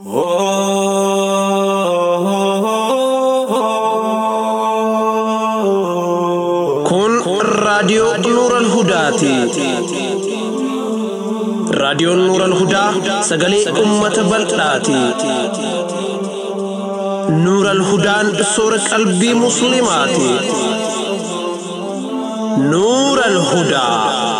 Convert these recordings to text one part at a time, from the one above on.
Kun raadiyoo Nuural Hudaati. Raadiyoon Nuural Hudaa sagalee uummata bal'aati. Nuural Hudaan soora qalbii Musliimaati. Nuural Hudaa.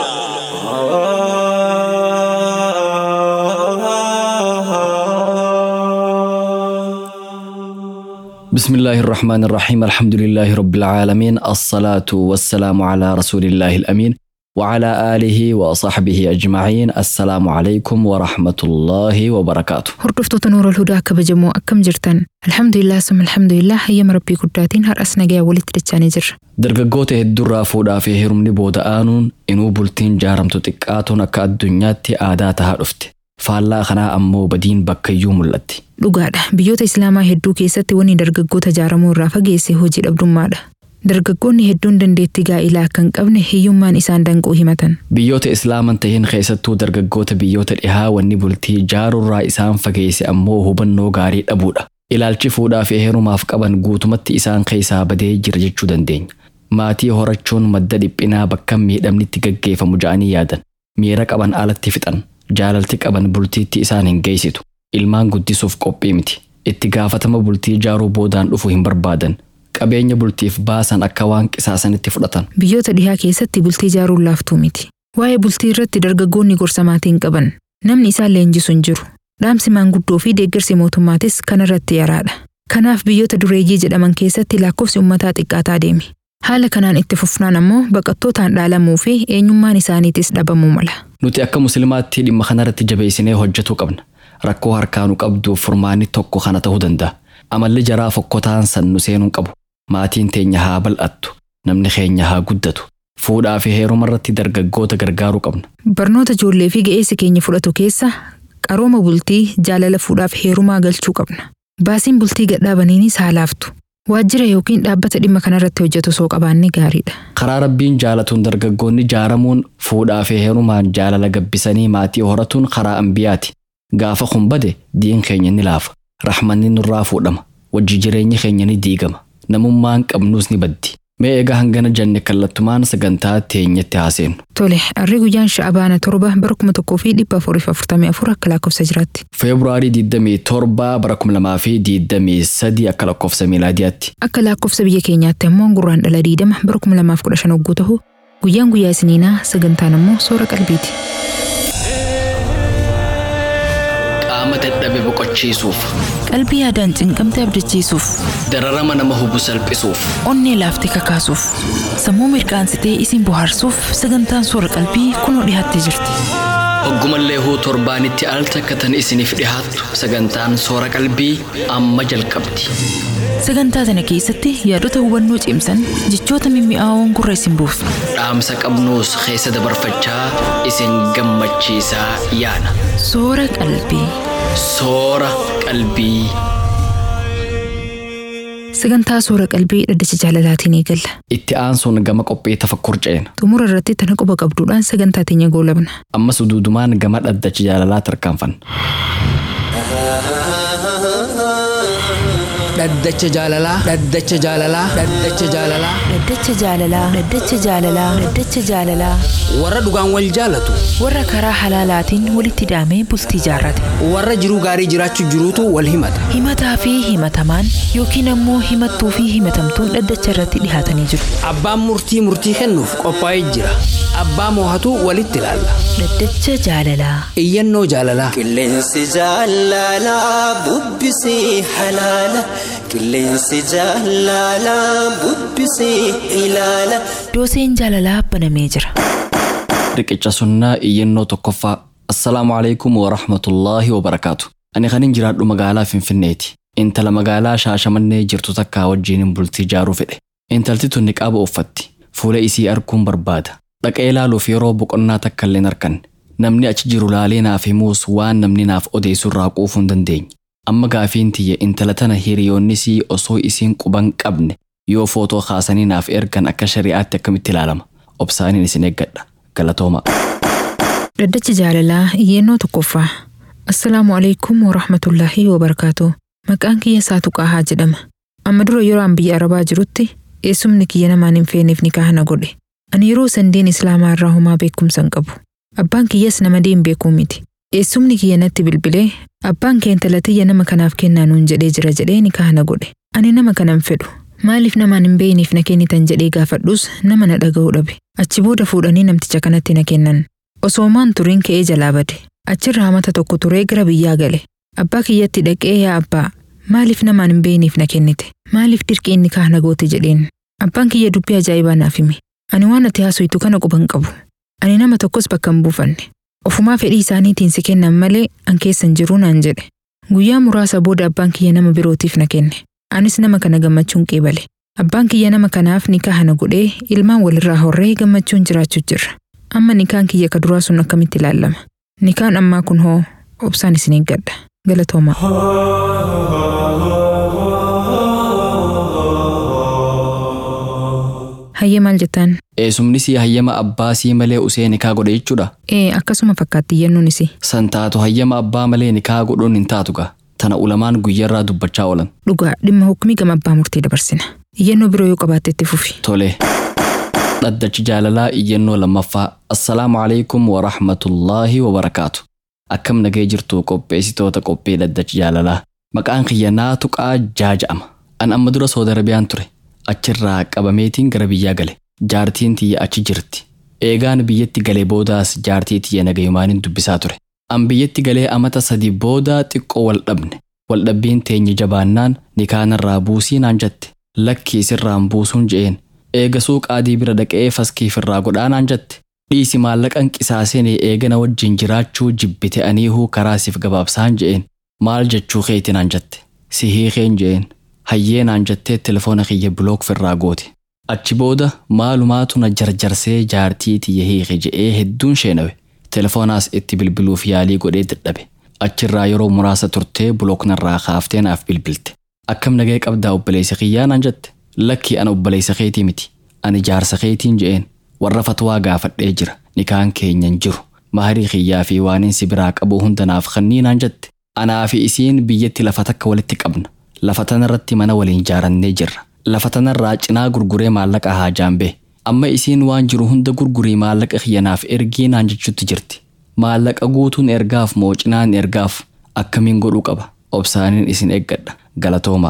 بسم الله الرحمن الرحيم الحمد لله رب العالمين الصلاة والسلام على رسول الله الأمين وعلى آله وصحبه أجمعين السلام عليكم ورحمة الله وبركاته Hordoftoota Nuurol Hudaa kabajamoo akkam jirtan? Alhamdulillah summa alhamdulillah hayyama rabbii guddaatiin har'as nagayaa walitti dachaanii jirra. dargaggoota hedduurraa fuudhaa fi heerumni booda aanuun inuu bultiin jaaramtu xiqqaatuun akka addunyaatti aadaa tahaa dhufte faallaa kanaa ammoo badiin bakkayyuu mul'atti Dhugaadha. Biyyoota Islaamaa hedduu keessatti wanni dargaggoota jaaramuu irraa fageesse hojii dhabdummaadha. Dargaggoonni hedduun dandeettii gaa'ilaa akka hin qabne hiyyummaan isaan danquu himatan. biyyoota islaaman tahin keessattuu dargaggoota biyyoota dhihaa wanni bultii jaarurraa isaan fageesse ammoo hubannoo gaarii dhabuudha ilaalchi fuudhaa fi heerumaaf qaban guutumatti isaan keessaa badee jira jechuu dandeenya maatii horachuun madda dhiphinaa bakka miidhamnitti gaggeeffamu ja'anii yaadan miira qaban alatti fixan jaalalti qaban bultiitti isaan hin geessitu ilmaan guddisuuf qophii miti itti gaafatama bultii jaaruu boodaan dhufu hin barbaadan qabeenya bultiif baasan akka waan qisaasanitti fudhatan Biyyoota dhihaa keessatti bultii jaaruun laaftuu miti. Waa'ee bultii irratti dargaggoonni gorsa maatiin qaban. Namni isaan leenjisu hin jiru. Dhaamsi maanguddoo fi deeggarsi mootummaatis kana irratti yaraadha. Kanaaf biyyoota dureeyyii jedhaman keessatti lakkoofsi uummataa xiqqaataa deemi. Haala kanaan itti fufnaan ammoo baqattootaan dhaalamuu fi eenyummaan isaaniitis dhabamuu mala. Nuti akka musliimaatti dhimma kanarratti jabeessinee hojjetuu qabna. Rakkoo harkaanu qabduuf furmaanni tokko kana ta'uu danda'a. Amalli jaraa fokkotaan san nu seenuu qabu. Maatiin teenya haa bal'attu. Namni keenya haa guddatu. Fuudhaa fi heeruma irratti dargaggoota gargaaruu qabna. Barnoota ijoollee fi ga'eessi keenya fudhatu keessa qarooma bultii jaalala fuudhaaf heerumaa galchuu qabna. Baasiin bultii gadhaabaniinis haa laaftu. Waajjira yookiin dhaabbata dhimma kanarratti hojjetu soo qabaanne gaariidha. Karaa rabbiin jaalatuun dargaggoonni jaaramuun fuudhaa fi heerumaan jaalala gabbisanii maatii horatuun karaa ambiyaati. Gaafa kun bade diin keenya ni laafa. Rahmanni nurraa fuudhama. Wajji jireenyi keenya ni diigama. Namummaan qabnuus ni baddi. Mee egaa hangana janne kallattumaan sagantaa teenyatti haaseenu. Tole, harri guyyaan sha'abaana torba bara kuma tokkoo fi dhibba afuriif afurtamii afur akka lakkoofsa jiraatti. Feebruaarii 27 bara 2023 akka lakkoofsa miilaadiyaatti. Akka lakkoofsa biyya keenyaatti ammoo gurraan dhala diidama bara kuma lamaaf kudha shan hogguu ta'u guyyaan guyyaa isiniinaa sagantaan ammoo soora qalbiiti. Qaama dadhabe boqochiisuuf, Qalbii yaadaan cinqamte abdachiisuuf, dararama nama hubu salphisuuf, onnee laaftee kakaasuuf, sammuu mirkaansitee isin bohaarsuuf sagantaan soora qalbii kunoo dhiyaattee jirti. hoggumallee huu torbaanitti al takkatan isiniif dhihaattu sagantaan soora qalbii amma jalqabdi. Sagantaa sana keessatti yaadota hubannoo cimsan jechoota mimmi'aawoon gurra isin buufna. Dhaamsa qabnuus keessa dabarfachaa isin gammachiisaa yaana. Soora qalbii. Soora qalbii. Sagantaa soora qalbii dhaddacha jaalalaatiin eegalla. Itti aansuun gama qophii tafakkur ceena. Xumura irratti tana quba qabduudhaan sagantaa teenya goolabna. Ammas duudumaan gama dhaddacha jaalalaa tarkaanfanna. dhaddacha jaalalaa dhaddacha jaalalaa dhaddacha jaalalaa Dhaddacha jaalalaa. Dhaddacha jaalalaa. Dhaddacha jaalalaa. warra dhugaan wal jaalatu Warra karaa halaalaatiin walitti hidhamee bultii jaarrate. warra jiruu gaarii jiraachuu jiruutu wal himata Himataa fi himatamaan yookiin ammoo himattuu fi himatamtuun dhaddacha irratti dhihaatanii jiru. abbaan murtii murtii kennuuf qophaa'ee jira abbaa moohatu walitti ilaalla Dhaddacha jaalalaa. iyyannoo jaalalaa Qilleensi jaalalaa bubbisii halaala. Qilleensi jaalalaa bubbisii ilaala. Dooseen jaalalaa banamee jira. Riqicha sunnaa iyyannoo tokkoffaa. Assalaamu alaikum wa rahmatullaahi wa barakaatu. Ani kanin jiraadhu magaalaa Finfinneeti. Intala magaalaa Shaashamannee jirtu takkaa wajjinin bultii jaaruu fedhe. Intalti tun niqaaba uffatti. Fuula isii arguun barbaada. Dhaqee ilaaluuf yeroo boqonnaa takka illee hin arganne. Namni achi jiru laalee naaf himuus waan namni naaf odeessu irraa quufuu hin dandeenye. Amma gaafiin tiyya intala tana hiriyoonnisii osoo isiin quban qabne yoo footoo kaasanii naaf ergan akka shari'aatti akkamitti ilaalama. Obsaaniin isin eeggadha. Galatooma. Dhaddacha jaalalaa iyyannoo tokkoffaa. Assalaamu alaikum wa rahmatullaahi wa barakaatu. Maqaan kiyya Saatu Qaahaa jedhama. Amma dura yeroo an biyya Arabaa jirutti eessumni kiyya namaan hin feeneef nikaha na godhe. Ani yeroo sandeen Islaamaa irraa homaa beekumsa hin qabu. Abbaan kiyyas nama deen beekuu miti. Eessumni kiyya natti bilbilee abbaan kee intala tiyya nama kanaaf kennaa nuun jedhee jira jedhee nikaha na godhe. Ani nama kana hin fedhu. Maaliif namaan hin beeyniif na kennitan jedhee gaafadhus nama na dhaga'uu dhabe. Achi booda fuudhanii namticha kanatti na kennan. Osoo maan turiin ka'ee jalaa bade. Achirraa mata tokko turee gara biyyaa gale. Abbaa kiyyatti dhaqee yaa abbaa maaliif namaan hin beeyniif na kennite? Maaliif dirqii inni kaah na goote jedheen? Abbaan kiyya dubbii ajaa'ibaa naaf hime. Ani waan ati haasoftu kana quba hin qabu. Ani nama tokkos bakka hin buufanne. Ofumaa fedhii isaaniitiin si kennan malee an keessa hin jiru naan jedhe. Guyyaa muraasa booda abbaan kiyya nama birootiif na kenne. Anis nama kana gammachuun qeebale. Abbaan kiyya nama kanaaf nikaha na godhee ilmaan walirraa horree gammachuun jiraachuu jirra. Amma nikaan kiyya ka duraa sun akkamitti ilaalama? Nikaan ammaa kun hoo obsaan isin eeggadha. Galatoomaa. Hayyee maal jettaan? Eessumni sii hayyama abbaa sii malee usee nikaa godhe jechuudha. Ee akkasuma fakkaatti iyyannoon isii. San taatu hayyama abbaa malee nikaa godhuun hin taatu gaa. Tana ulamaan guyyarraa dubbachaa oolan. Dhugaa dhimma hukumii gama abbaa murtii dabarsina. Iyyannoo biroo yoo qabaatte itti fufi. Tole. Dhaddachi jaalalaa iyyannoo lammaffaa. Assalaamu alaikum wa rahmatullaahi wa barakaatu. Akkam nagee jirtu qopheessitoota qophii dhaddachi jaalalaa. Maqaan kiyya naatu qaa jaaja'ama. An amma dura Saudi Arabiyaan ture. Achirraa qabameetiin gara biyyaa gale. Jaartiin tiyya achi jirti. Eegaan biyyatti galee boodaas jaartii tiyya nagayumaanin dubbisaa ture. An biyyatti galee amata sadi boodaa xiqqoo wal dhabne. Wal dhabbiin teenye jabaannaan nikaanarraa buusii naan jette. Lakkii sirraan buusuun je'een. Eega suuqaadii bira dhaqee faskiifirraa godhaa naan jette. Dhiisi maallaqan qisaaseen eegana wajjin jiraachuu jibbite aniihuu karaasiif gabaabsaan je'een. Maal jechuu keeti naan jette. Si hiikeen je'een. Hayyee naan jettee telefoona kiyya bilook firraa goote. Achi booda maalumaatu na jarjarsee jaartii tiyya hiike je'ee hedduun sheenawe. Telefoonaas itti bilbiluuf yaalii godhee dadhabe. Achirraa yeroo muraasa turtee bilooknarraa kaaftee naaf bilbilte. Akkam nagee qabdaa obboleessa kiyyaa naan jette. Lakki ana obboleessa keetii miti. Ani jaarsa keetiin je'een. Warra fatwaa gaafadhee jira. Nikaan keenyan jiru. Maharii kiyyaa fi waanin si biraa qabu hunda naaf kannii naan jette. Anaa fi isiin biyyatti lafa takka walitti qabna. Lafa tanarratti mana waliin ijaarannee jirra. Lafa tanarraa cinaa gurguree maallaqa haa jaambee. Amma isiin waan jiru hunda gurgurii maallaqa kiyyanaaf ergii naan jechutti jirti. Maallaqa guutuun ergaaf moo cinaan ergaaf akkamiin godhuu qaba. Obsaaniin isin eeggadha. Galatoomaa.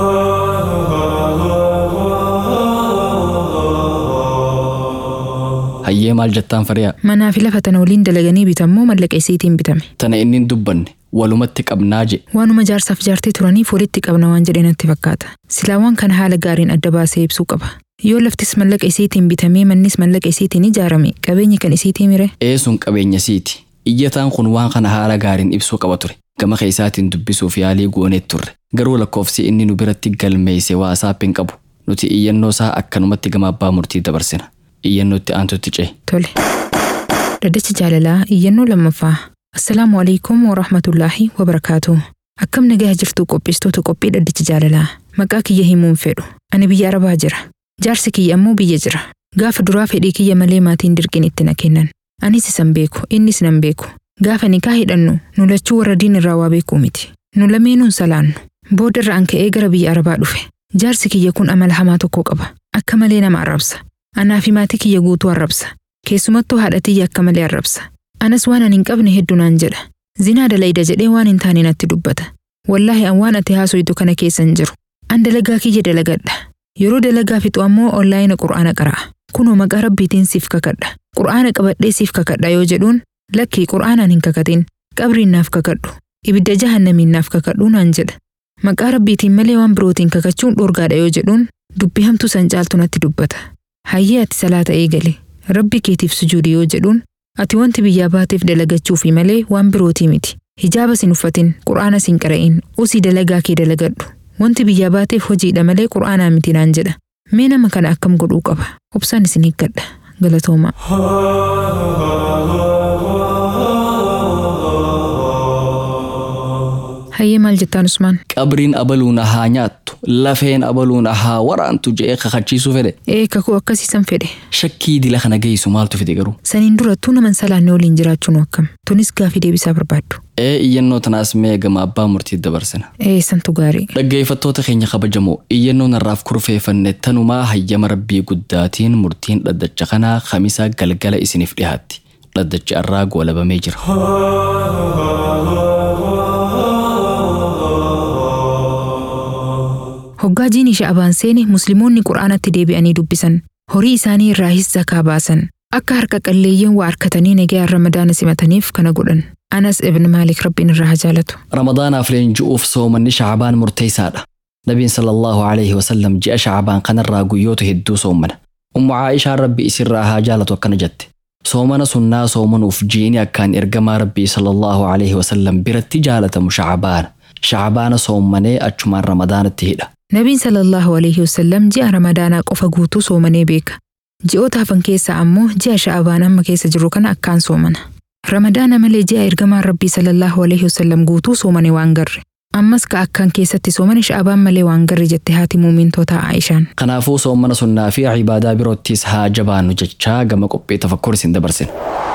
Hayyee maal jettaan fariyaa? Manaa fi lafa tana waliin dalaganii bitammoo mallaqa isiitiin bitame. Tana inni hin dubbanne walumatti qabnaa je. Waanuma jaarsaaf jaartii turaniif walitti qabna waan jedhe natti fakkaata. Silaa waan kana haala gaariin adda baasee ibsuu qaba. Yoo laftis mallaqa isiitiin bitamee mannis mallaqa isiitiin ijaarame qabeenyi kan isiitii mire. Eesun qabeenya siiti. Iyyataan kun waan kana haala gaariin ibsuu qaba ture. Gama keessaatiin dubbisuuf yaalii gooneet turre. Garuu lakkoofsi inni nu biratti galmeesse waasaap hin qabu. Nuti iyyannoo isaa akkanumatti gama abbaa murtii dabarsina. Iyyannootti aantutti ce'e. Tole. Dhaddacha jaalalaa iyyannoo lammaffaa. Assalaamu alaikum wa rahmatullaahi wa barakaatu. Akkam nagaa jirtu qopheessitoota qophii dhaddacha jaalalaa. Maqaa kiyya himuun fedhu. Ani biyya Arabaa jira. Jaarsi kiyya ammoo biyya jira. Gaafa duraa fedhii kiyya malee maatiin dirqiin itti na kennan. Anis isan beeku, innis nan beeku. Gaafa nikaa hidhannu, nu lachuu warra diin irraa waa beekuu miti. Nu lameenuun salaannu. Boodarra an ka'ee gara biyya Arabaa dhufe. Jaarsi kiyya kun amala hamaa tokko qaba. Akka malee nama arrabsa. Anaa fi maatii kiyya guutuu arrabsa. Keessumattuu haadha tiyya akka malee arrabsa. Anas waan ani hin qabne hedduu naan jedha. Zinaa dalayda jedhee waan hin taane natti dubbata. Wallaahi an waan ati haasoytu kana keessa hin jiru. An dalagaa kiyya dalagadha. Yeroo dalagaa fixu ammoo onlaayina qur'aana qara'a. Kunoo maqaa rabbiitiin siif kakadha. Qur'aana qabadhee siif kakadha yoo jedhuun lakkii qur'aanaan hin kakatin. Qabriin naaf kakadhu. Ibidda jahannamiin naaf kakadhuu naan jedha. Maqaa rabbiitiin malee waan birootiin kakachuun dhorgaadha yoo jedhuun dubbii hamtuu san caaltu natti dubbata. Hayyee ati salaata eegale. Rabbi keetiif sujuudi yoo jedhuun ati wanti biyyaa baateef dalagachuufi malee waan birootii miti. Hijaaba sin uffatin, qur'aana sin qara'in, usii dalagaa kee dalagadhu. Wanti biyyaa baateef hojiidha malee qur'aanaa miti naan jedha. Mee nama kana akkam godhuu qaba? Obsaan isin eeggadha. Galatoomaa. Hayyee maal jettaan Usmaan? Qabriin abaluu na haa nyaattu lafeen abaluun haa waraantu je'ee kakachiisuu fedhe Ee kakuu akkasiisan fedhe. shakkii dila kana geessu maaltu fide garuu Saniin durattuu naman salaanne waliin jiraachuun akkam. Tunis gaafii deebisaa barbaaddu. ee iyyannoo tanaas mee gama abbaa murtii dabarsina Ee santu gaarii. dhaggeeffattoota keenya kabajamoo iyyannoo narraaf kurfeeffanne tanumaa hayyama rabbii guddaatiin murtiin dhaddacha kanaa kamisa galgala isiniif dhihaatti dhaddachi irraa goolabamee jira Hoggaa jiin ishee abaan seene musliimoonni quraanatti deebi'anii dubbisan. Horii isaanii irraa his zakaa baasan. Akka harka qalleeyyiin waa harkatanii nagayaan ramadaana simataniif kana godhan. Anas ibn Maalik rabbiin irraa haa jaalatu. ramadaanaaf leenji'uuf soomanni shacbaan murteessaadha nabiin sallallahu alaihi wasallam ji'a shacbaan kanarraa guyyoota hedduu soomana ummu caa'ishaan rabbi isirraa haa jaalatu akkana jette soomana sunnaa soomanuuf jiini akkaan ergamaa rabbii sallallahu alaihi wasallam biratti jaalatamu shacbaana shacbaana soommanee achumaan ramadaanatti hidha Nabiin sallallahu alaihi wasallam ji'a ramadaanaa qofa guutuu soomanee beeka. Ji'oota hafan keessaa ammoo ji'a sha'abaan amma keessa jiru kana akkaan soomana. Ramadaana malee ji'a ergamaan rabbii sallallahu alaihi wasallam guutuu soomane waan garre. Ammas ka akkaan keessatti soomane sha'abaan malee waan garre jette haati muumintoota Aayishaan. kanaafuu soomana sunnaa fi cibaadaa biroottis haa jabaannu jechaa gama qophii tafakkur isin dabarsina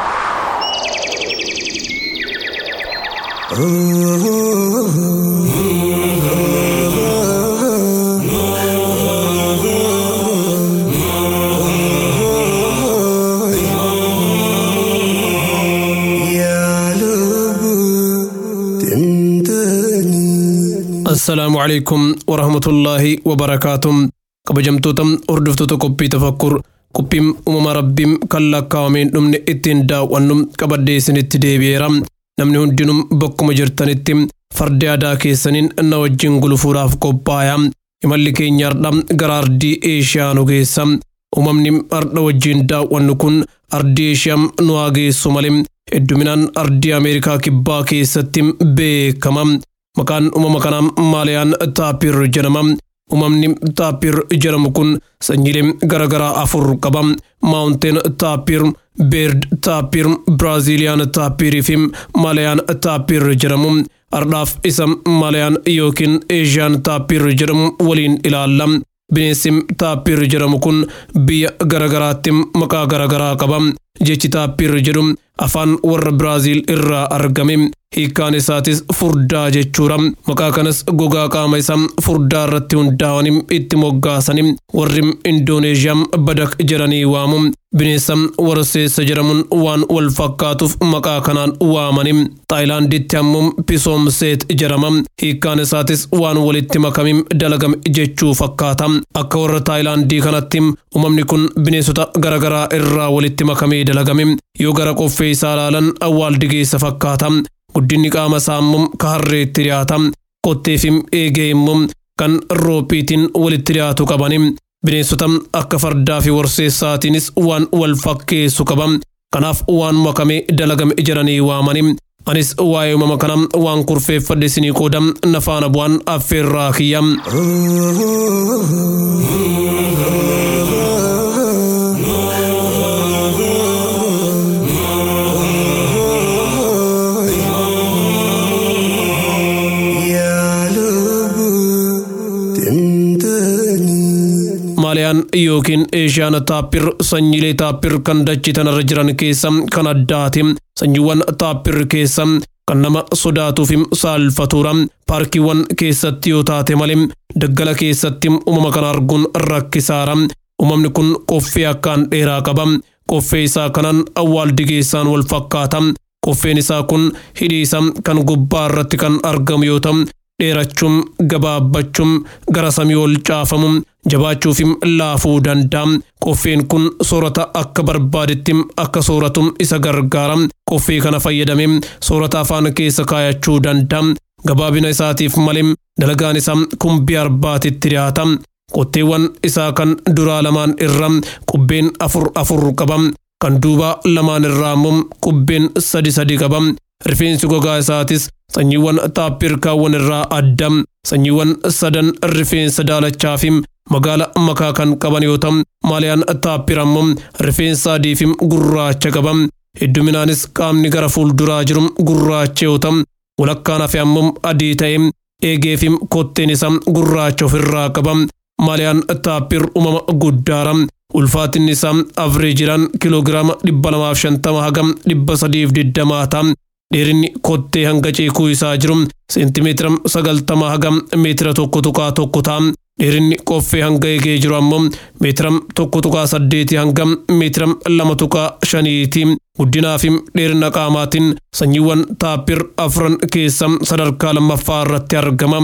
assalaamu calaykum warahmatullaahi wabarakaatuh kabajamtoota hordoftoota qophii tafakkur qophiin uumama rabbiin kan lakkaawameen dhumne ittiin daawwannu qabadhee isinitti deebi'eera namni hundinuu bakkuma jirtanitti fardi aadaa keessaniin na wajjin gulufuudhaaf qophaa'aa imalli keenya hardha gara ardii eeshiyaa nu geessa uumamni hardha wajjin daawwannu kun ardii eeshiyaa nu haa geessu malee hedduminaan ardii ameerikaa kibbaa keessatti beekama maqaan uumama kanaa maaliyaan taapir jedhama uumamni taapir jedhamu kun sanyiilee garaagaraa afur qaba maawunteen taapir beerd taapir biraaziiliyaan taapirii fi maaliyaan taapir jedhamu ardhaaf isa maaliyaan yookiin eeshiyaan taapir jedhamu waliin ilaalla bineensi taapir jedhamu kun biyya garaagaraatti maqaa garaagaraa qaba jechi taapir jedhu afaan warra biraaziil irraa argame hiikkaan isaatis furdaa jechuudha maqaa kanas gogaa qaama isaa furdaa irratti hundaa'anii itti moggaasanii warri indooneeshiyaa badak jedhanii waamu bineensa warseessa jedhamuun waan wal fakkaatuuf maqaa kanaan waamanii taayilaanditti ammoo pisoomseet jedhama hiikkaan isaatis waan walitti makamiin dalagame jechuu fakkaata akka warra taayilaandii kanatti uumamni kun bineensota garaagaraa irraa walitti makamee dalagame yoo gara qoffee isaa ilaalan awwaaldigeessa fakkaata guddinni qaama isaa immoo ka harreetti dhiyaata kottee fi eegee immoo kan roophiitiin walitti dhiyaatu qabani bineensota akka fardaa fi warseessaatiinis waan wal fakkeessu qaba kanaaf waan makamee dalagame jedhanii waamani anis waa'ee uumama kana waan kurfeeffadhe isinii qooda nafaana bu'aan affeerraa kiyya. maaliyaan yookiin eeshiyaan taappir sanyiilee taappir kan dachii tanarra jiran keessa kan addaati sanyiiwwan taappir keessa kan nama sodaatuu fi saalfatuudha paarkiiwwan keessatti yoo taate malee daggala keessatti uumama kana arguun rakkisaadha uumamni kun qoffee akkaan dheeraa qaba qoffee isaa kanaan awwaaldigeessaan wal fakkaata qoffeen isaa kun hidhii isaa kan gubbaa irratti kan argamu yoo ta'u dheerachuun gabaabbachuun gara samii ol caafamu jabaachuuf laafuu danda'a. Qoffeen kun soorata akka barbaadetti akka sooratu isa gargaara. Qoffee kana fayyadamee soorata afaan keessa kaayachuu danda'a. Gabaabina isaatiif malee dalagaan isaa kumbii arbaatitti dhiyaata. Qotteewwan isaa kan duraa lamaan irra qubbeen afur afur qaba. Kan duubaa lamaan irraa immoo qubbeen sadi sadi qaba. Rifeensi gogaa isaatis sanyiiwwan taappirkaawwan irraa adda. Sanyiiwwan sadan rifeensa daalachaa fi magaala makaa kan qaban yoo ta'u maaliyaan taappir ammoo rifeensa adii fi gurraacha qaba. Hedduminaanis qaamni gara fuulduraa jiru gurraacha yoo ta'u walakkaan hafe ammoo adii ta'e eegee fi kotteen isaa gurraacha ofirraa qaba. Maaliyaan taappir uumama guddaara. Ulfaatinni isaa avreejiraan kiloogiraama dhibba lamaaf shantama haga dhibba sadiif digdamaa ta'a. Dheerinni kottee hanga ceekuu isaa jiru seentimeetira sagaltama haga meetira tokko tuqaa tokko ta'a. Dheerinni qoffee hanga eegee jiru ammoo meetira tokko tuqaa saddeeti hanga meetira lama tuqaa shaniiti. Guddinaa fi dheerina qaamaatiin sanyiiwwan taappir afran keessa sadarkaa lammaffaa irratti argama.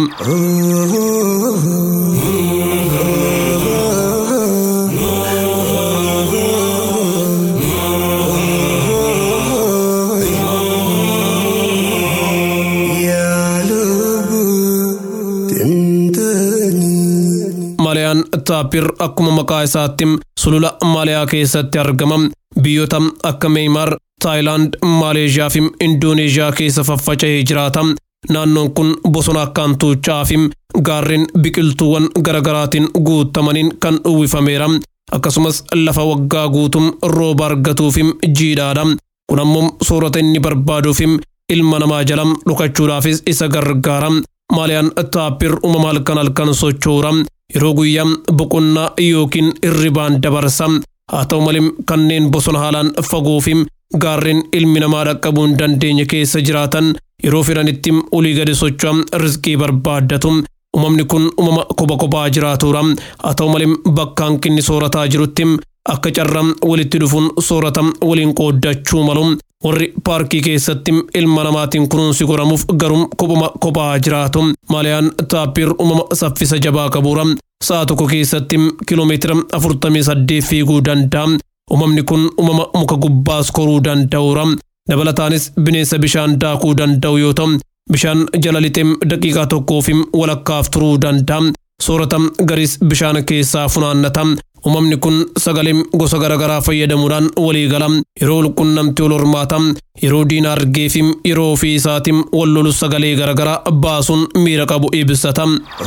Maaliyaan taappir akkuma maqaa isaatti sulula Maaliyaa keessatti argama. Biyyoota akka Meeymaar, Taayilaand, Maaleeshiyaa fi Indooneeshiyaa keessa faffaca'ee jiraata. Naannoon kun bosona akkaan tuuchaa fi gaarreen biqiltuuwwan garaagaraatiin guutamaniin kan uwwifameera. Akkasumas lafa waggaa guutum rooba argatuu fi jiidhaadha. Kun ammoo soorata inni barbaaduu fi ilma namaa jala dhokachuudhaafis isa gargaara. Maaliyaan taappir uumama halkan halkan sochoora. Yeroo guyyaa boqonnaa yookiin hirribaan dabarsa. Haa ta'u malee kanneen bosona haalaan fagoo fi gaarreen ilmi namaa dhaqqabuu hin dandeenye keessa jiraatan yeroo fedhanitti olii gadi socho'an rizqii barbaaddatu. Uumamni kun uumama kopha kophaa jiraatudha. Haa ta'u malee bakka hanqinni soorataa jirutti akka carraa walitti dhufuun soorata waliin qooddachuu malu. Warri paarkii keessatti ilma namaatiin kunuunsi godhamuuf garuu kophuma kophaa jiraatu. Maaliyaan taappir uumama saffisa jabaa qabuura. Sa'a tokko keessatti kiloomeetira afurtamii saddeet fiiguu danda'a. Uumamni kun uumama muka gubbaas koruu danda'uura. Dabalataanis bineensa bishaan daakuu danda'u yoo ta'u, bishaan jala lixee daqiiqaa tokkoo fi walakkaaf turuu danda'a. Soorata garis bishaan keessaa funaannata. Uumamni kun sagalee gosa garaagaraa fayyadamuudhaan walii gala. Yeroo walqunnamtii wal hormaata. Yeroo diina argee fi yeroo ofii isaatiin wal lolu sagalee garaagaraa baasuun miira qabu ibsata.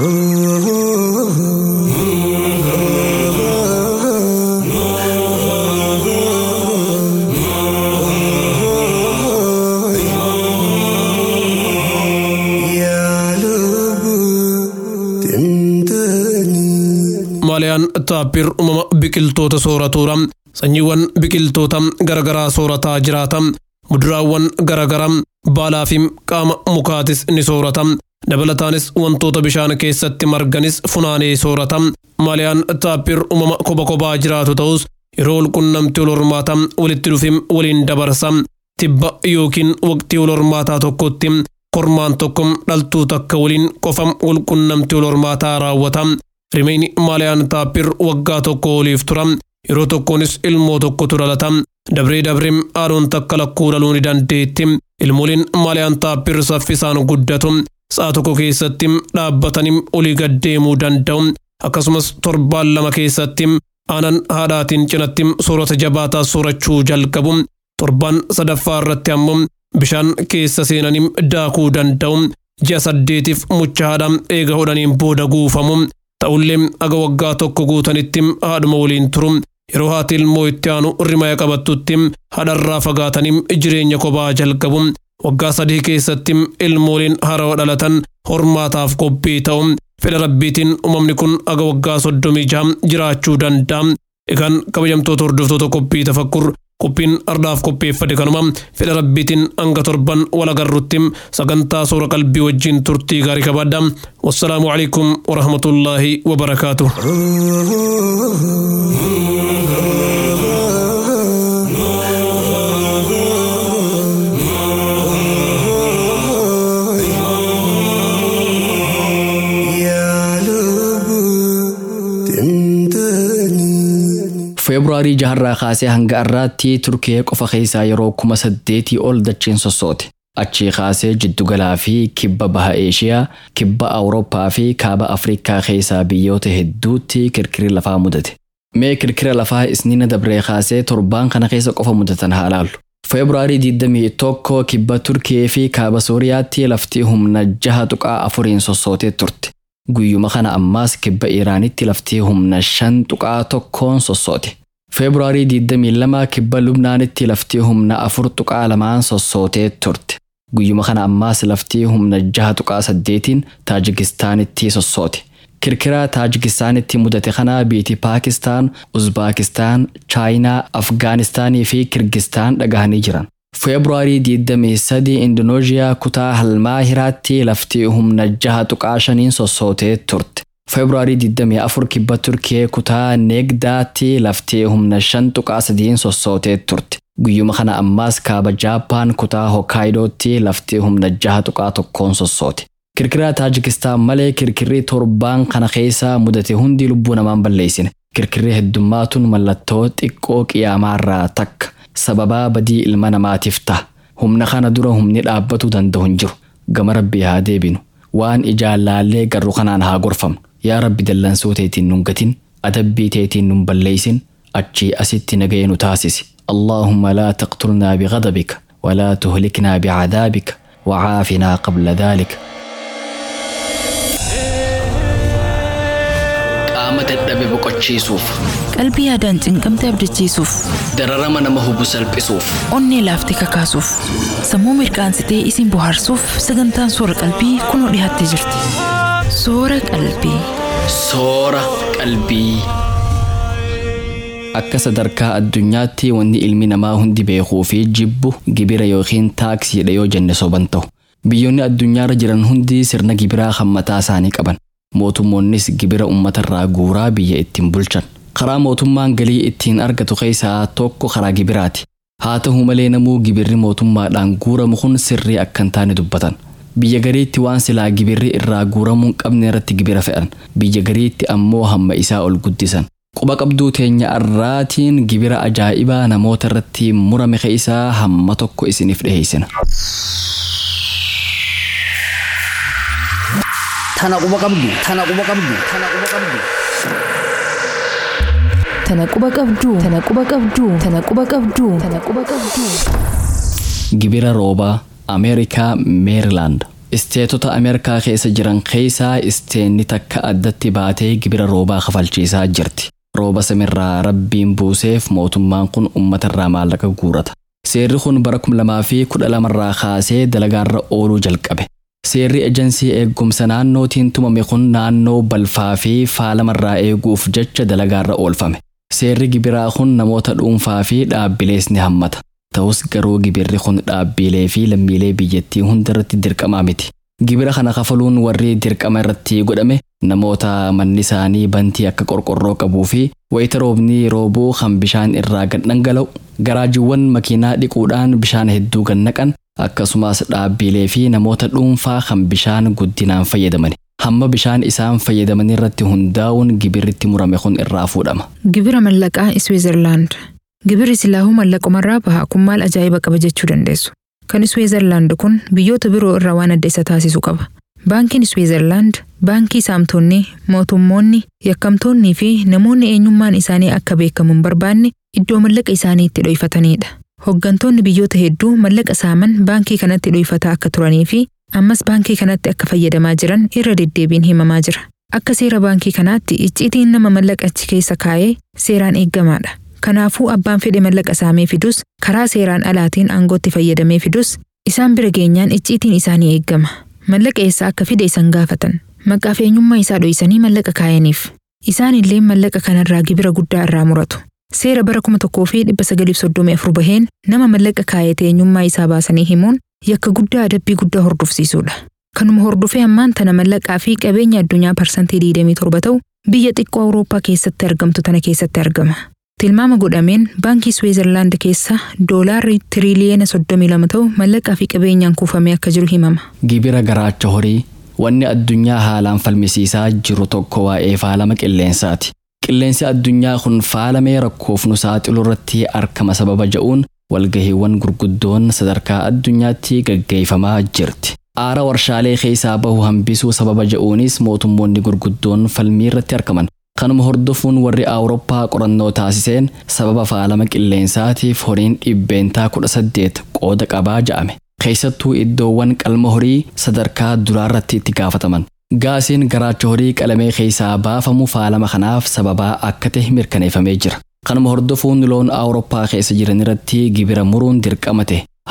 Maaliyaan taappir uumama biqiltoota sooratuudha. Sanyiiwwan biqiltoota garaagaraa soorataa jiraata. Muduraawwan garaagaraa baalaa fi qaama mukaatis ni soorata. Dabalataanis wantoota bishaan keessatti marganis funaanee soorata. Maaliyaan taappir uumama kopha kophaa jiraatu ta'us yeroo walqunnamtii wal hormaata walitti dhufee waliin dabarsa. Tibba yookiin waqtii wal hormaataa tokkotti kormaan tokko dhaltuu takka waliin qofa walqunnamtii wal hormaataa raawwata. Rimeyni maaliyaan taappir waggaa tokko oliif tura. Yeroo tokkonis ilmoo tokkotu dhalata. Dabree dabree haadhoon takka lakkuu dhaluu ni dandeetti. Ilmooliin maaliyaan taappir saffisaan guddatu. Sa'a tokko keessatti dhaabbatanii olii gad deemuu danda'u. Akkasumas torbaan lama keessatti aanan haadhaatiin cinatti soorata jabaataa soorachuu jalqabu. Torbaan sadaffaa irratti ammoo bishaan keessa seenanii daakuu danda'u. Ji'a saddeetiif mucha haadhaa eega hodhaniin booda guufamu. Ta'ullee aga waggaa tokko guutanitti haadhuma waliin turu. Yeroo haati ilmoo itti aanu rimaya qabattutti haadharraa fagaatanii jireenya kophaa jalqabu. Waggaa sadii keessatti ilmooliin haarawaa dhalatan hormaataaf qophii ta'u. Fedha rabbiitiin uumamni kun aga waggaa soddomii jaha jiraachuu danda'a. Egaan kabajamtoota hordoftoota qophii tafakkur qophiin ardaaf qopheeffate kanuma fedha rabbiitiin hanga torban wal agarrutti sagantaa soora qalbii wajjin turtii gaarii qabaadha. Wassalaamu alaikum warahmatullaahi wabarakaatuh. feebruaarii jaharraa kaasee hanga har'aatti turkee qofa keessaa yeroo kuma saddeetii ol dacheen sossoote. Achii kaasee jiddugalaa fi kibba baha Eeshiyaa, kibba Awurooppaa fi kaaba Afrikaa keessaa biyyoota hedduutti kirkirri lafaa mudate. Mee kirkira lafaa isniina dabree kaasee torbaan kana keessa qofa mudatan haa ilaallu. Feebruaarii 21 kibba Turkiyee fi kaaba Sooriyaatti lafti humna jaha tuqaa afuriin sossootee turte. Guyyuma kana ammaas kibba Iraanitti lafti humna shan tuqaa tokkoon sossoote. Feebruaarii 22 kibba Lubnaanitti lafti humna afur tuqaa lamaan sossootee turte. Guyyuma kana ammaas laftii humna jaha tuqaa saddeetiin Taajikistaanitti sossoote. Kirkira Taajikistaanitti mudate kana biyyi Paakistaan, Uzbaakistaan, Chaayinaa, Afgaanistaanii fi Kirgistaan dhagahanii jiran. Feebruaarii 23 Indonooziyaa kutaa Halmaahiraatti laftii humna jaha tuqaa shaniin sossootee turte. Feebruaarii 24 kibba Turkiyee kutaa Neegdaatti laftii humna shan tuqaa sadiin sossootee turte. Guyyuma kana ammaas kaaba Jaappaan kutaa Hokkaayidootti laftii humna jaha tuqaa tokkoon sossoote. Kirkira Taajikistaan malee kirkirri torbaan kana keessa mudate hundi lubbuu namaan balleessine. Kirkirri heddummaatuun mallattoo xiqqoo qiyaamaarraa takka. sababaa badii ilma namaatiif ta'a. Humna kana dura humni dhaabbatuu danda'u hin jiru. Gama rabbii haa deebinu. Waan ijaan laallee garuu kanaan haa gorfamnu. Yaa rabbi dallansuu teetiin nun gatin, adabbii teetiin nun balleessin, achii asitti nagaya nu taasisi. اللهم لا تقتلنا بغضبك ولا تهلكنا بعذابك وعافنا قبل ذلك qaama dadhabe boqochiisuuf Qalbii yaadaan cinqamte abdachiisuuf, dararama nama hubu salphisuuf onnee laaftee kakaasuuf, sammuu mirqaansitee isin bohaarsuuf sagantaan soora qalbii kunoo dhiyaattee jirti. Soora qalbii. soora qalbii. Akka sadarkaa addunyaatti wanni ilmi namaa hundi beekuu fi jibbu gibira yookiin taaksiidha yoo jenne soban ta'u. Biyyoonni addunyaarra jiran hundi sirna gibiraa kan mataa isaanii qaban. Mootummoonnis gibira uummatarraa guuraa biyya ittiin bulchan. Karaa mootummaan galii ittiin argatu keessaa tokko karaa gibiraati. Haa ta'u malee namuu gibirri mootummaadhaan guuramu kun sirrii akka hin taane dubbatan. Biyya gariitti waan silaa gibirri irraa guuramuu hin qabne irratti gibira fe'an. Biyya gariitti ammoo hamma isaa ol guddisan. Quba qabduu teenya irraatiin gibira ajaa'ibaa namoota irratti murame keessaa hamma tokko isiniif dhiheessina. Tana quba qabdu. Tana quba qabdu. Tana quba qabdu. Tana quba qabduu. Tana quba qabduu. Tana quba qabduu. Tana quba qabduu. Gibira roobaa Ameerikaa Meerilaand. Isteetota Ameerikaa keessa jiran keessaa isteenni takka addatti baatee gibira roobaa kafalchiisaa jirti. Rooba samirraa rabbiin buuseef mootummaan kun uummatarraa maallaqa guurata. Seerri kun bara 2012 irraa kaasee dalagaarra ooluu jalqabe. Seerri ejansii eegumsa naannootiin tumame kun naannoo balfaa fi faalamarraa eeguuf jecha dalagaarra oolfame. Seerri gibiraa kun namoota dhuunfaa fi dhaabbilees ni hammata. Ta'us garuu gibirri kun dhaabbilee fi lammiilee biyyattii hundarratti dirqamaa miti. Gibira kana kafaluun warri dirqama irratti godhame namoota manni isaanii bantii akka qorqorroo qabuu fi wayita roobni roobuu kan bishaan irraa gad dhangala'u garaajiiwwan makiinaa dhiquudhaan bishaan hedduu gad naqan akkasumas dhaabbilee fi namoota dhuunfaa kan bishaan guddinaan fayyadaman. Hamma bishaan isaan fayyadaman irratti hundaa'uun gibirritti murame kun irraa fuudhama. Gibira mallaqaa Iswiizerlaand. Gibirri silaahuu mallaqumarraa baha kun maal ajaa'iba qaba jechuu dandeessu. Kan Iswiizerlaand kun biyyoota biroo irraa waan adda isa taasisu qaba. Baankiin Iswiizerlaand baankii saamtonni, mootummoonni, yakkamtoonnii fi namoonni eenyummaan isaanii akka beekamu hin barbaanne iddoo mallaqa isaanii itti dho'ifatanidha. Hooggantoonni biyyoota hedduu mallaqa saaman baankii kanatti dho'ifataa akka turanii fi ammas baankii kanatti akka fayyadamaa jiran irra deddeebiin himamaa jira. Akka seera baankii kanaatti icciitiin nama mallaqa achi keessa kaa'ee seeraan eeggamaadha. Kanaafuu abbaan fedhe mallaqa saamee fidus karaa seeraan alaatiin aangootti fayyadamee fidus isaan bira geenyaan icciitiin isaanii eeggama. Mallaqa eessaa akka fide isan gaafatan. Maqaa fi eenyummaa isaa dho'isanii mallaqa kaayaniif. Isaan illee mallaqa kanarraa gibira guddaa irraa muratu. Seera bara kuma tokkoo fi dhibba sagalii soddomii afur baheen nama mallaqa kaayate eenyummaa isaa baasanii himuun yakka guddaa adabbii guddaa hordofsiisudha. Kanuma hordofee ammaan tana mallaqaa fi qabeenya addunyaa parsantii 27 ta'u biyya xiqqoo Awurooppaa keessatti argamtu tana keessatti argama. Tilmaama godhameen baankii Swiizerlaand keessa doolaarri tiriliyeena 32 ta'u mallaqaa fi qabeenyaan kuufamee akka jiru himama. Gibira garaacha horii wanni addunyaa haalaan falmisiisaa jiru tokko waa'ee faalama qilleensaati. Qilleensi addunyaa kun faalamee rakkoof nu saaxilu irratti argama sababa ja'uun walgahiiwwan gurguddoon sadarkaa addunyaatti gaggeeffamaa jirti. Aara warshaalee keessaa bahu hambisuu sababa ja'uunis mootummoonni gurguddoon falmii irratti argaman. Kanuma hordofuun warri Awurooppaa qorannoo taasiseen sababa faalama qilleensaatiif horiin dhibbeentaa kudha saddeet qooda qabaa ja'ame. Keessattuu iddoowwan qalma horii sadarkaa duraarratti itti gaafataman. Gaasiin garaacha horii qalamee keessaa baafamu faalama kanaaf sababaa akka ta'e mirkaneeffamee jira. Kanuma hordofuun loon Awurooppaa keessa jiran irratti gibira muruun dirqamate.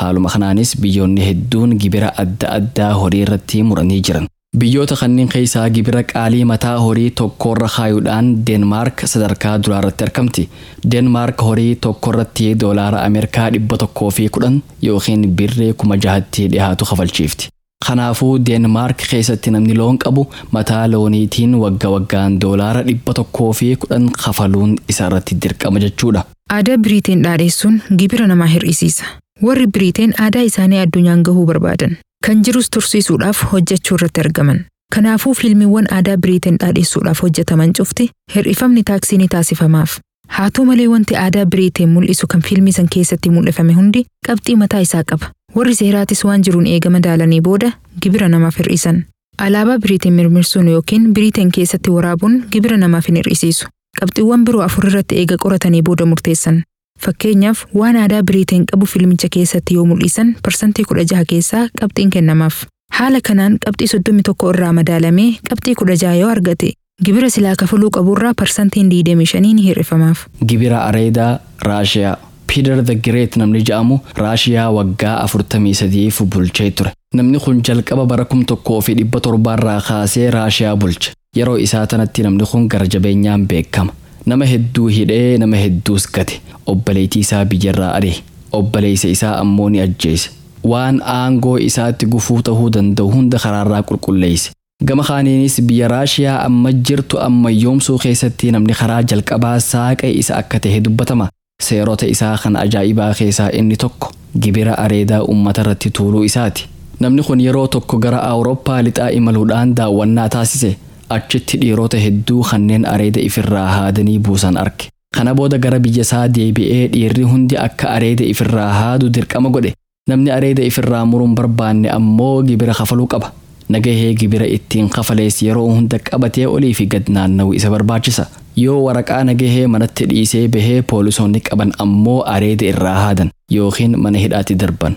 Haaluma kanaanis biyyoonni hedduun gibira adda addaa horii irratti muranii jiran. Biyyoota kanneen keessaa gibira qaalii mataa horii tokkorra kaayuudhaan Deenmaark sadarkaa duraa irratti argamti. Deenmaark horii tokkorratti doolaara Ameerikaa dhibba tokkoo fi kudhan yookiin birree kuma jahatti dhiyaatu kafalchiifti. Kanaafuu Deenmaark keessatti namni loon qabu mataa looniitiin wagga waggaan doolaara dhibba tokkoo fi kudhan kafaluun isa irratti dirqama jechuudha. Aadaa Biriiteen dhaadheessuun gibira namaa hir'isiisa. Warri Biriiteen aadaa isaanii addunyaan gahuu barbaadan. Kan jirus tursiisuudhaaf hojjechuu irratti argaman. Kanaafuu fiilmiiwwan aadaa Biriiteen dhaadheessuudhaaf hojjetaman cufti hir'ifamni taaksii ni taasifamaaf. Haa ta'u malee wanti aadaa Biriiteen mul'isu kan fiilmii san keessatti mul'ifame hundi qabxii mataa isaa qaba. Warri seeraatis waan jiruun eegama daalanii booda gibira namaaf hir'isan. Alaabaa Biriiteen mirmirsuun yookiin Biriiteen keessatti waraabuun gibira namaaf hin hir'isiisu. Qabxiiwwan biroo afur irratti eega qoratanii booda murteessan. Fakkeenyaaf waan aadaa Biriiteen qabu fiilmicha keessatti yoo mul'isan parsantii kudha jaha keessaa qabxiin kennamaaf. Haala kanaan qabxii soddomii tokko irraa madaalamee qabxii kudha jaha yoo argate gibira silaa kafaluu qaburraa parsantiin diidamii shanii ni hir'ifamaaf. Gibira areedaa Raashiyaa Piiter the Great namni jedhamu Raashiyaa waggaa afurtamii sadiif bulchee ture. Namni kun jalqaba bara kum tokkoo fi dhibba torbaarraa kaasee Raashiyaa bulche. Yeroo isaa tanatti namni kun gara jabeenyaan beekama. Nama hedduu hidhee nama hedduus gate. Obboleettii isaa biyyarraa ari'e. Obboleessa isaa ammoo ni ajjeese. Waan aangoo isaatti gufuu ta'uu danda'u hunda karaarraa qulqulleesse. Gama kaaniinis biyya Raashiyaa amma jirtu ammayyoomsuu keessatti namni karaa jalqabaa saaqe isa akka ta'e dubbatama. Seerota isaa kan ajaa'ibaa keessaa inni tokko gibira areedaa uummata irratti tuuluu isaati. Namni kun yeroo tokko gara Awurooppaa lixaa imaluudhaan daawwannaa taasise. Achitti dhiirota hedduu kanneen areeda ifirraa haadanii buusan arge. Kana booda gara biyya isaa deebi'ee dhiirri hundi akka areeda ifirraa haadu dirqama godhe. Namni areeda ifirraa muruun barbaanne ammoo gibira kafaluu qaba. Nagahee gibira ittiin kafalees yeroo hunda qabatee olii fi gad naanna'u isa barbaachisa. Yoo waraqaa nagahee manatti dhiisee bahee poolisoonni qaban ammoo areeda irraa haadan yookiin mana hidhaatti darban.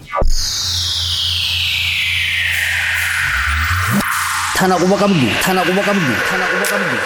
Tana quba qabdu. Tana quba qabdu. Tana quba qabdu.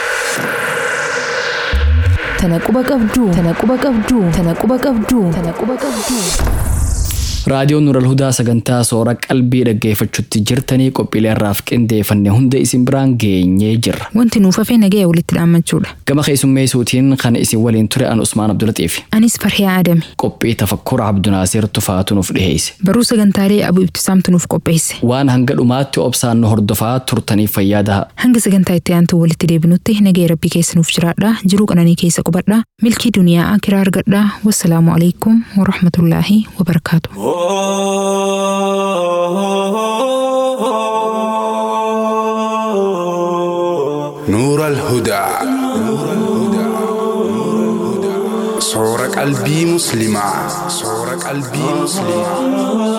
Tana quba qabdu. Tana quba qabdu. Tana quba qabdu. Tana quba qabdu. Raadiyoon Nural Hudaa sagantaa soora qalbii dhaggeeffachuutti jirtanii qophiilee irraaf qindeeffanne hunda isin biraan geenyee jirra. Wanti nuuf hafee nagaya walitti dhaammachuudha. Gama keessummeessuutiin kan isin waliin ture an Usmaan Abdulaxiif. Anis Farhiyaa Adame. Qophii tafakkura Abdunaasir Tufaatu nuuf dhiheesse. Baruu sagantaalee Abuu Ibtisaamtu nuuf qopheesse. Waan hanga dhumaatti obsaan nu hordofaa turtaniif fayyaa daha. Hanga sagantaa itti aantu walitti deebinutti nagaya rabbii keessa nuuf jiraadha. Jiruu qananii keessa qubadha. Milkii duniyaa akiraa argadha. Wassalaamu alaikum wa rahmatullaahi wa barakaatu. نور الهدى صور قلبي مسلمة صور قلبي مسلمة